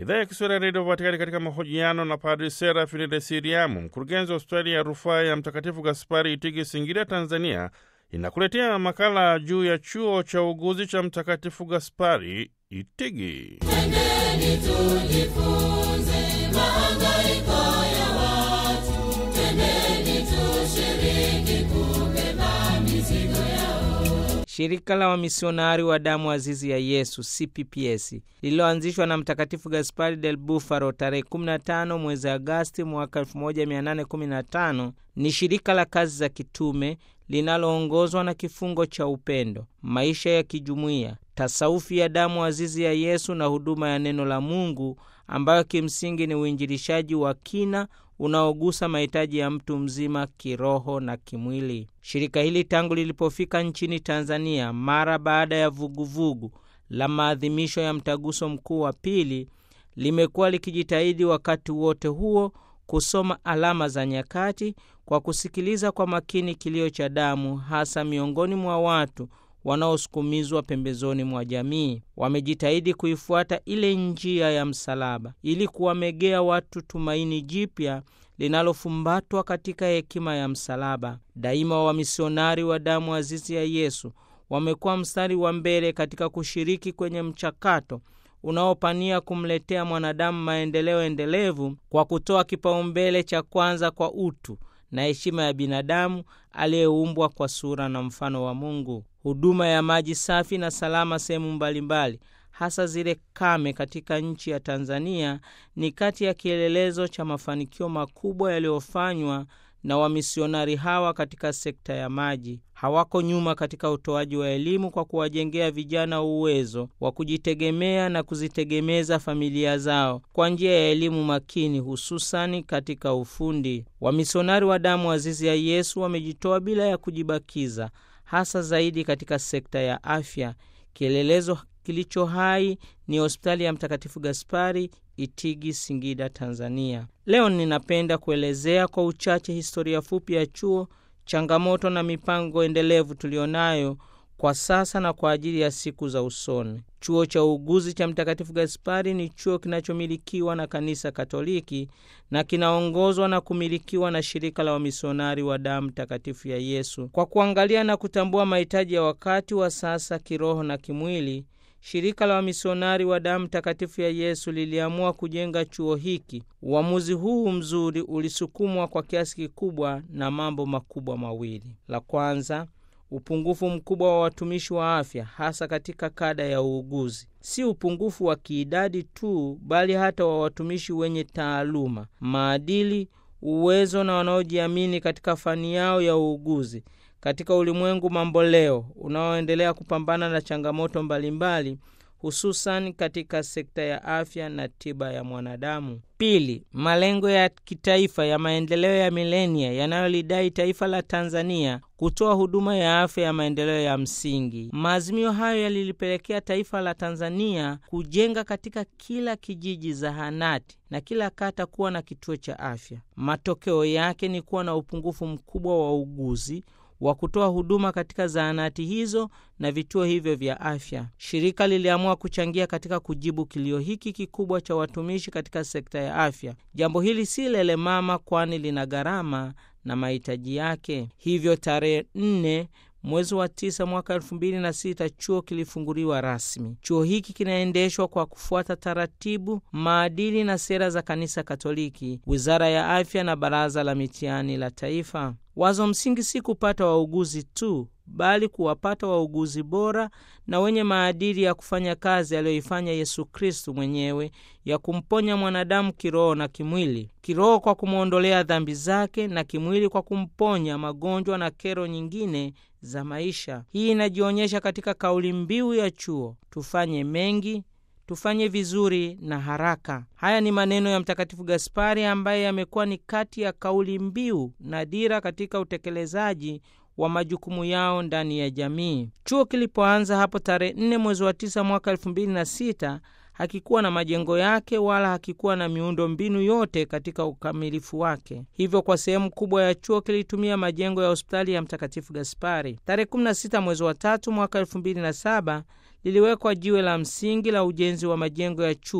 Idhaa ya Kiswahili ya Redio Vatikani katika mahojiano na Padri Serafini Resiriamu, mkurugenzi wa hospitali ya rufaa ya Mtakatifu Gaspari Itigi, Singida, Tanzania, inakuletea makala juu ya chuo cha uguzi cha Mtakatifu Gaspari Itigi. Twendeni tujifunze mahangaiko ya watu, twendeni tushiriki kubeba mizigo yao. Shirika la wamisionari wa damu azizi ya Yesu CPPS lililoanzishwa na Mtakatifu Gaspari del Bufalo tarehe 15 mwezi Agasti mwaka 1815 ni shirika la kazi za kitume linaloongozwa na kifungo cha upendo, maisha ya kijumuiya, tasaufi ya damu azizi ya Yesu na huduma ya neno la Mungu ambayo kimsingi ni uinjilishaji wa kina unaogusa mahitaji ya mtu mzima kiroho na kimwili. Shirika hili tangu lilipofika nchini Tanzania mara baada ya vuguvugu la maadhimisho ya mtaguso mkuu wa pili, limekuwa likijitahidi wakati wote huo kusoma alama za nyakati kwa kusikiliza kwa makini kilio cha damu, hasa miongoni mwa watu wanaosukumizwa pembezoni mwa jamii. Wamejitahidi kuifuata ile njia ya msalaba ili kuwamegea watu tumaini jipya linalofumbatwa katika hekima ya msalaba. Daima wamisionari wa damu azizi ya Yesu wamekuwa mstari wa mbele katika kushiriki kwenye mchakato unaopania kumletea mwanadamu maendeleo endelevu kwa kutoa kipaumbele cha kwanza kwa utu na heshima ya binadamu aliyeumbwa kwa sura na mfano wa Mungu. Huduma ya maji safi na salama sehemu mbalimbali, hasa zile kame katika nchi ya Tanzania, ni kati ya kielelezo cha mafanikio makubwa yaliyofanywa na wamisionari hawa katika sekta ya maji. Hawako nyuma katika utoaji wa elimu kwa kuwajengea vijana uwezo wa kujitegemea na kuzitegemeza familia zao kwa njia ya elimu makini, hususani katika ufundi. Wamisionari wa damu azizi ya Yesu wamejitoa bila ya kujibakiza, hasa zaidi katika sekta ya afya. Kielelezo kilicho hai ni hospitali ya Mtakatifu Gaspari Itigi, Singida, Tanzania. Leo ninapenda kuelezea kwa uchache historia fupi ya chuo, changamoto na mipango endelevu tulionayo kwa sasa na kwa ajili ya siku za usoni. Chuo cha uuguzi cha Mtakatifu Gaspari ni chuo kinachomilikiwa na Kanisa Katoliki na kinaongozwa na kumilikiwa na shirika la wamisionari wa damu takatifu ya Yesu. Kwa kuangalia na kutambua mahitaji ya wakati wa sasa kiroho na kimwili, shirika la wamisionari wa damu takatifu ya Yesu liliamua kujenga chuo hiki. Uamuzi huu mzuri ulisukumwa kwa kiasi kikubwa na mambo makubwa mawili. La kwanza, upungufu mkubwa wa watumishi wa afya, hasa katika kada ya uuguzi. Si upungufu wa kiidadi tu, bali hata wa watumishi wenye taaluma, maadili, uwezo na wanaojiamini katika fani yao ya uuguzi katika ulimwengu mamboleo unaoendelea kupambana na changamoto mbalimbali hususan katika sekta ya afya na tiba ya mwanadamu. Pili, malengo ya kitaifa ya maendeleo ya milenia yanayolidai taifa la Tanzania kutoa huduma ya afya ya maendeleo ya msingi. Maazimio hayo yalilipelekea taifa la Tanzania kujenga katika kila kijiji zahanati na kila kata kuwa na kituo cha afya. Matokeo yake ni kuwa na upungufu mkubwa wa uguzi wa kutoa huduma katika zahanati hizo na vituo hivyo vya afya. Shirika liliamua kuchangia katika kujibu kilio hiki kikubwa cha watumishi katika sekta ya afya. Jambo hili si lele mama, kwani lina gharama na mahitaji yake. Hivyo tarehe nne mwezi wa tisa mwaka elfu mbili na sita chuo kilifunguliwa rasmi. Chuo hiki kinaendeshwa kwa kufuata taratibu, maadili na sera za Kanisa Katoliki, Wizara ya Afya na Baraza la Mitihani la Taifa. Wazo msingi si kupata wauguzi tu, bali kuwapata wauguzi bora na wenye maadili ya kufanya kazi aliyoifanya Yesu Kristu mwenyewe ya kumponya mwanadamu kiroho na kimwili. Kiroho kwa kumwondolea dhambi zake, na kimwili kwa kumponya magonjwa na kero nyingine za maisha. Hii inajionyesha katika kauli mbiu ya chuo, tufanye mengi tufanye vizuri na haraka. Haya ni maneno ya Mtakatifu Gaspari ambaye yamekuwa ni kati ya kauli mbiu na dira katika utekelezaji wa majukumu yao ndani ya jamii. Chuo kilipoanza hapo tarehe 4 mwezi wa 9 mwaka 2006 hakikuwa na majengo yake wala hakikuwa na miundo mbinu yote katika ukamilifu wake. Hivyo kwa sehemu kubwa ya chuo kilitumia majengo ya hospitali ya Mtakatifu Gaspari. Tarehe 16 mwezi wa tatu mwaka 2007 liliwekwa jiwe la msingi la ujenzi wa majengo ya chuo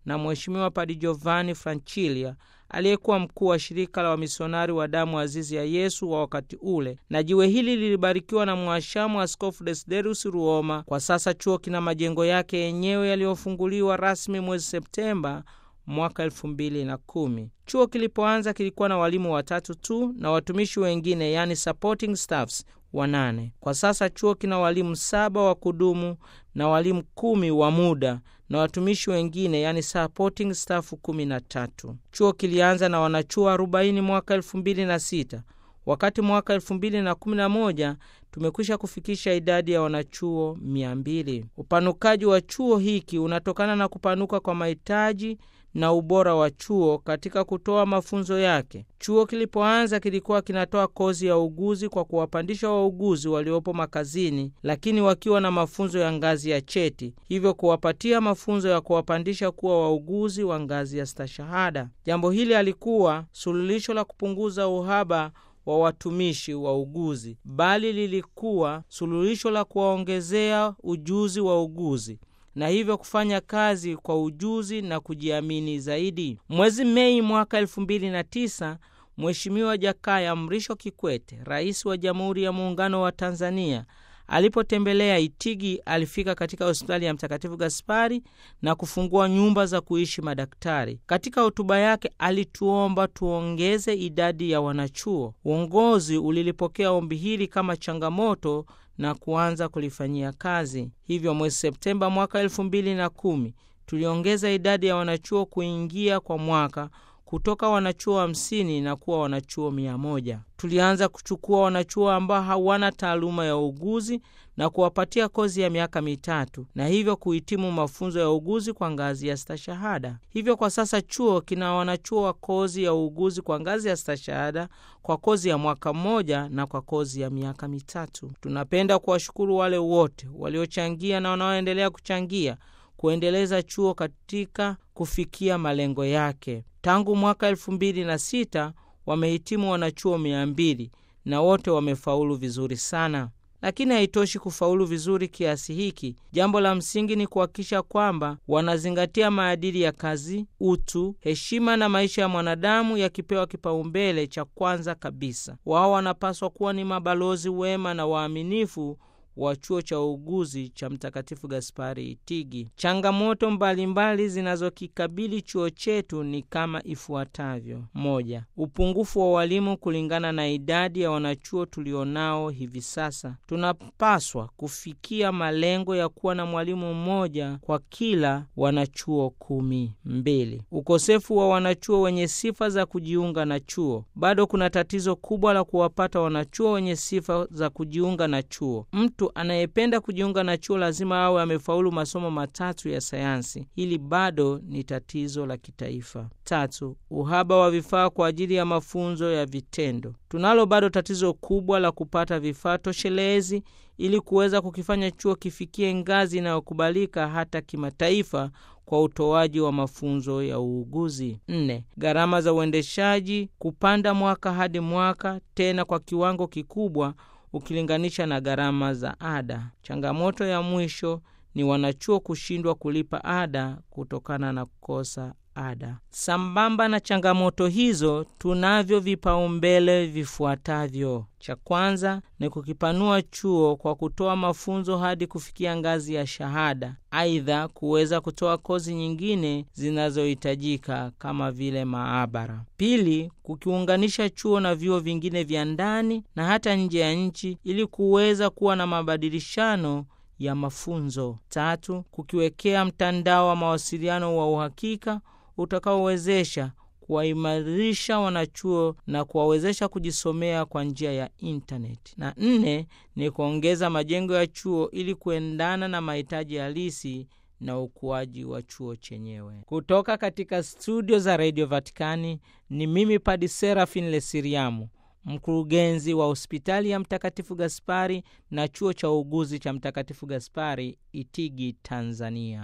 na Mheshimiwa Padi Giovanni Francilia aliyekuwa mkuu wa shirika la wamisionari wa damu azizi ya Yesu wa wakati ule, na jiwe hili lilibarikiwa na mwashamu Askofu Desiderius Ruoma. Kwa sasa chuo kina majengo yake yenyewe yaliyofunguliwa rasmi mwezi Septemba mwaka elfu mbili na kumi. Chuo kilipoanza kilikuwa na walimu watatu tu na watumishi wengine, yani supporting staffs wanane. Kwa sasa chuo kina walimu saba wa kudumu na walimu kumi wa muda na watumishi wengine yani supporting staff kumi na tatu. Chuo kilianza na wanachuo arobaini mwaka elfu mbili na sita wakati mwaka elfu mbili na kumi na moja tumekwisha kufikisha idadi ya wanachuo mia mbili. Upanukaji wa chuo hiki unatokana na kupanuka kwa mahitaji na ubora wa chuo katika kutoa mafunzo yake. Chuo kilipoanza kilikuwa kinatoa kozi ya uuguzi kwa kuwapandisha wauguzi waliopo makazini, lakini wakiwa na mafunzo ya ngazi ya cheti, hivyo kuwapatia mafunzo ya kuwapandisha kuwa wauguzi wa ngazi ya stashahada. Jambo hili alikuwa suluhisho la kupunguza uhaba wa watumishi wa uguzi, bali lilikuwa suluhisho la kuwaongezea ujuzi wa uguzi na hivyo kufanya kazi kwa ujuzi na kujiamini zaidi. Mwezi Mei mwaka elfu mbili na tisa Mheshimiwa Jakaya Mrisho Kikwete, rais wa Jamhuri ya Muungano wa Tanzania, alipotembelea Itigi, alifika katika hospitali ya Mtakatifu Gaspari na kufungua nyumba za kuishi madaktari. Katika hotuba yake alituomba tuongeze idadi ya wanachuo. Uongozi ulilipokea ombi hili kama changamoto na kuanza kulifanyia kazi. Hivyo mwezi Septemba mwaka elfu mbili na kumi tuliongeza idadi ya wanachuo kuingia kwa mwaka kutoka wanachuo hamsini na kuwa wanachuo mia moja. Tulianza kuchukua wanachuo ambao hawana taaluma ya uuguzi na kuwapatia kozi ya miaka mitatu na hivyo kuhitimu mafunzo ya uuguzi kwa ngazi ya stashahada. Hivyo kwa sasa chuo kina wanachuo wa kozi ya uuguzi kwa ngazi ya stashahada kwa kozi ya mwaka mmoja na kwa kozi ya miaka mitatu. Tunapenda kuwashukuru wale wote waliochangia na wanaoendelea kuchangia kuendeleza chuo katika kufikia malengo yake. Tangu mwaka elfu mbili na sita wamehitimu wanachuo mia mbili na wote wamefaulu vizuri sana. Lakini haitoshi kufaulu vizuri kiasi hiki. Jambo la msingi ni kuhakikisha kwamba wanazingatia maadili ya kazi, utu, heshima na maisha ya mwanadamu yakipewa kipaumbele cha kwanza kabisa. Wao wanapaswa kuwa ni mabalozi wema na waaminifu wa chuo cha uuguzi cha Mtakatifu Gaspari Itigi. Changamoto mbalimbali zinazokikabili chuo chetu ni kama ifuatavyo: moja, upungufu wa walimu kulingana na idadi ya wanachuo tulionao hivi sasa. Tunapaswa kufikia malengo ya kuwa na mwalimu mmoja kwa kila wanachuo kumi. Mbili, ukosefu wa wanachuo wenye sifa za kujiunga na chuo. Bado kuna tatizo kubwa la kuwapata wanachuo wenye sifa za kujiunga na chuo. Mtu anayependa kujiunga na chuo lazima awe amefaulu masomo matatu ya sayansi. Hili bado ni tatizo la kitaifa. Tatu, uhaba wa vifaa kwa ajili ya mafunzo ya vitendo. Tunalo bado tatizo kubwa la kupata vifaa toshelezi ili kuweza kukifanya chuo kifikie ngazi inayokubalika hata kimataifa kwa utoaji wa mafunzo ya uuguzi. Nne, gharama za uendeshaji kupanda mwaka hadi mwaka, tena kwa kiwango kikubwa ukilinganisha na gharama za ada. Changamoto ya mwisho ni wanachuo kushindwa kulipa ada kutokana na kukosa ada. Sambamba na changamoto hizo, tunavyo vipaumbele vifuatavyo. Cha kwanza ni kukipanua chuo kwa kutoa mafunzo hadi kufikia ngazi ya shahada. Aidha, kuweza kutoa kozi nyingine zinazohitajika kama vile maabara. Pili, kukiunganisha chuo na vyuo vingine vya ndani na hata nje ya nchi ili kuweza kuwa na mabadilishano ya mafunzo. Tatu, kukiwekea mtandao wa mawasiliano wa uhakika utakaowezesha kuwaimarisha wanachuo na kuwawezesha kujisomea kwa njia ya intaneti. Na nne ni kuongeza majengo ya chuo ili kuendana na mahitaji halisi na ukuaji wa chuo chenyewe. Kutoka katika studio za redio Vatikani ni mimi Padi Serafin Lesiriamu, mkurugenzi wa hospitali ya Mtakatifu Gaspari na chuo cha uuguzi cha Mtakatifu Gaspari Itigi, Tanzania.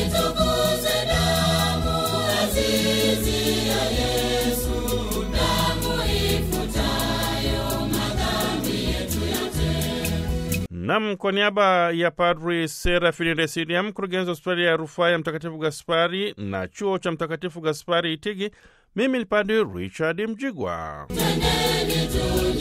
Itukuze damu azizi ya Yesu, damu ifutayo madhambi yetu yote. Nam, kwa niaba ya Padri Serafini Resilia, mkurugenzi wa hospitali ya rufaa ya Mtakatifu Gaspari na chuo cha Mtakatifu Gaspari Itigi, mimi ni Padri Richard Mjigwa. Tendeni tu